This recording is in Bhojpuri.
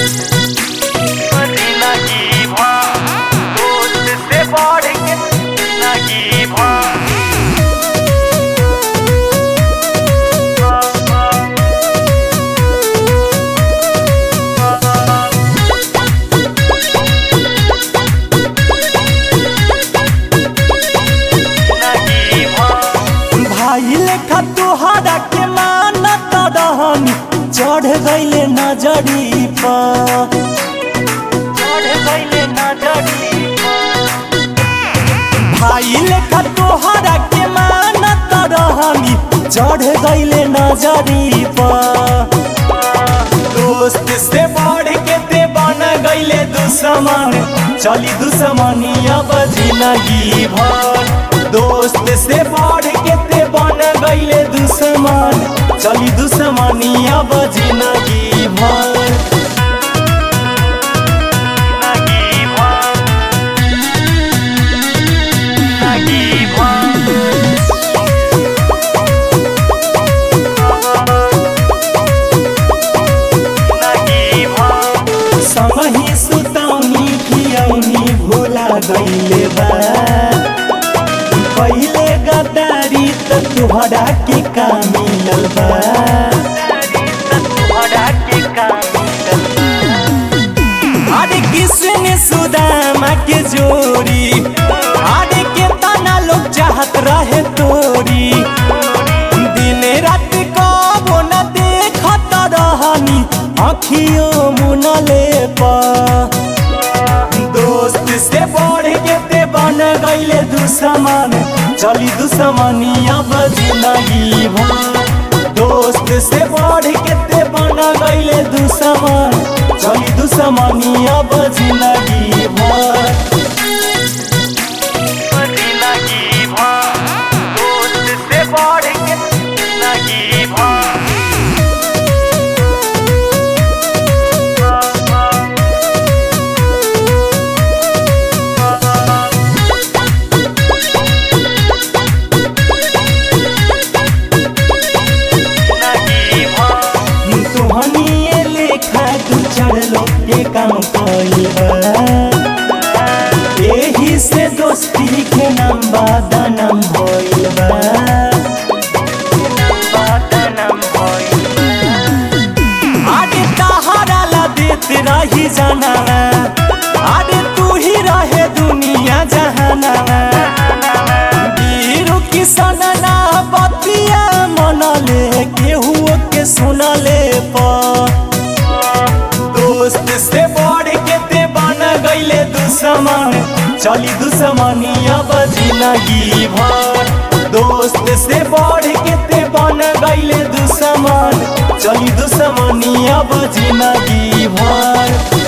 जिंदगी भर दोस्त से बढ़ के जिंदगी भर जिंदगी भर भाई लेखा तोहरा के मानत रहनी चढ़ गईले नजरी पर चढ़ गईले नजरी भाई लेखा तोहरा के मानत रहनी चढ़ गईले नजरी पर दोस्त से बढ़ के ते बन गईले दुश्मन चली दुश्मनिया जिंदगी भर दोस्त से बढ़ के ते बन गईले दुश्मन चली दुश्मनिया जिंदगी भर जिंदगी भर जिंदगी भर जिंदगी भर समही सुतौनी खियौनी भूला गईले बा पहिले गद्दारी त तुहरा के का मिलल बा अरे किसने सुदामा के जोड़ी अरे के तना लोग चाहत रहे तोरी दिन रात कबो न देखत रहनी अखियों मुनले पा दोस्त से बढ़ के ते बन गईले दुश्मन चली दुश्मनिया जिंदगी भर दोस्त से बढ़ के ते बन गईले दुश्मन चली दुश्मनिया जिंदगी भर जिंदगी भर दोस्त से बढ़ के जिंदगी भर जिंदगी भर तुहनिए लेखा तू चढ़लो के काम कइबा एही से दोस्ती के नाम बादनाम भइल बा बदनम होई आगे तहरा ला देत रही जाना आगे तू ही रहे दुनिया जहाना वीरू किसन ना बतिया मनले केहू के सुनले पर दोस्त से बढ़ के ते बन गईले दुश्मन चली दुश्मनिया जिंदगी भर दोस्त से बढ़ के ते बन गईले दुश्मन चली दुश्मनिया जिंदगी भर